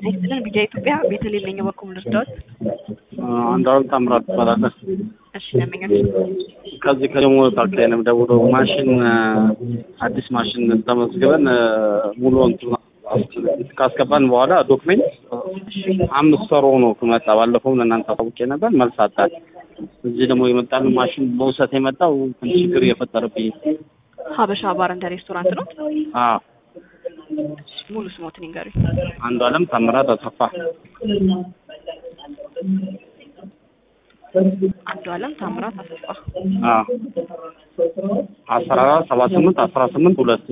ጤና ይስጥልን ቢጃ ኢትዮጵያ ቤተልሔም ነኝ በኩል ልርዳዎት? አንዷን ታምራት ትባላለህ። እሺ ደንበኛችን ከዚህ ከደሞ ፓርክ ላይ ነው የምደውለው። ማሽን አዲስ ማሽን ተመዝግበን ሙሉ እንትን ካስገባን በኋላ ዶክሜንት አምስት ወር ሆኖ መጣ። ባለፈው ለእናንተ አሳውቄ ነበር፣ መልስ አጣል። እዚህ ደግሞ የመጣን ማሽን በውሰት የመጣው ትንሽ ችግር እየፈጠረብኝ ሀበሻ ባር እንደ ሬስቶራንት ነው። አዎ ሙሉ ስሞትን ይንገሩኝ። አንዱ አለም ታምራት አሰፋ አንዱ አለም ታምራት አሰፋ አዎ አስራ አራት ሰባ ስምንት አስራ ስምንት ሁለት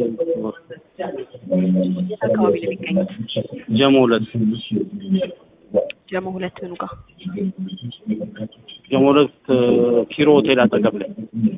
የት አካባቢ ነው የሚገኙት? ጀሞ ሁለት ጀሞ ሁለት ምኑ ጋር? ጀሞ ሁለት ኪሮ ሆቴል አጠገብ ላይ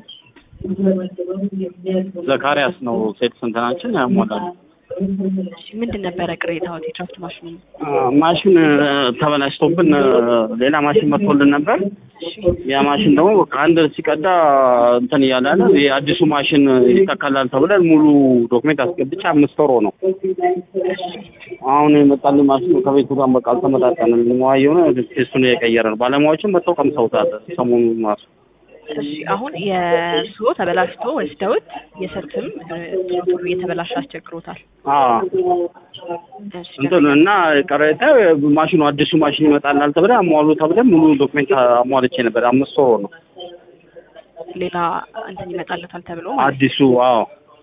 ዘካሪያስ ነው ሴት ስንትናችን ያሟላል። እሺ ምንድን ነበረ ቅሬታዎት? የድራፍት ማሽኑ ማሽን ተበላሽቶብን ሌላ ማሽን መጥቶልን ነበር። ያ ማሽን ደግሞ በቃ አንድ ሲቀዳ እንትን እያለ አለ። የአዲሱ ማሽን ይተካላል ተብለን ሙሉ ዶክሜንት አስገብቼ አምስት ወር ነው። አሁን የመጣልን ማሽኑ ከቤቱ ጋር በቃ አልተመጣጠንም። ነዋይ የሆነ ቴስቱን የቀየረ ነው። ባለሙያዎችም መጥተው ቀምሰውታል ሰሞኑን ማሱ እሺ አሁን የእርስዎ ተበላሽቶ ወስደውት የሰትም ቶሎ እየተበላሸ አስቸግሮታል። እሺ እንትን እና ቀረታ ማሽኑ አዲሱ ማሽን ይመጣላል ተብለን አሟሉ ተብለን ሙሉ ዶክሜንት አሟልቼ ነበር። አምስት ወር ነው ሌላ እንትን ይመጣለታል ተብሎ ማለት አዲሱ። አዎ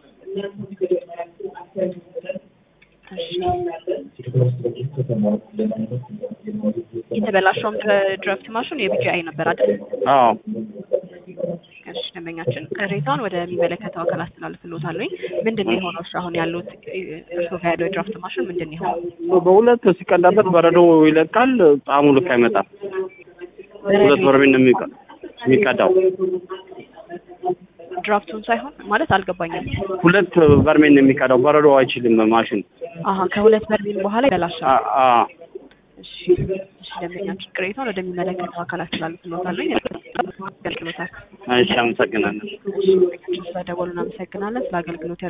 እሺ የተበላሸውም ድራፍት ማሽኑ የቢጂአይ ነበር አይደል? አዎ እሺ ደንበኛችን ቅሬታውን ወደሚመለከተው አካል አስተላልፍልዎታለሁኝ። ምንድን ነው የሆነው? እሺ አሁን ያሉት እርስዎ ጋር ያለው የድራፍት ማሽን ምንድን ነው የሆነው? በሁለት ሲቀዳበት በረዶ ይለቃል፣ ጣዕሙ ልክ አይመጣም። ሁለት በርሜል ነው የሚቀ- የሚቀዳው። ድራፍቱን ሳይሆን ማለት አልገባኝም። ሁለት በርሜል ነው የሚቀዳው፣ በረዶ አይችልም ማሽን። አሀ ከሁለት በርሜል በኋላ ይበላሻል። አ- አ- እሺ እሺ ደንበኛችን ቅሬታውን ወደሚመለከተው አካል አስተላልፍልዎታለሁኝ። ያገልግሎታል። እሺ፣ አመሰግናለሁ። እሺ ደንበኛችን ስለደወሉ እናመሰግናለን። ስለ አገልግሎት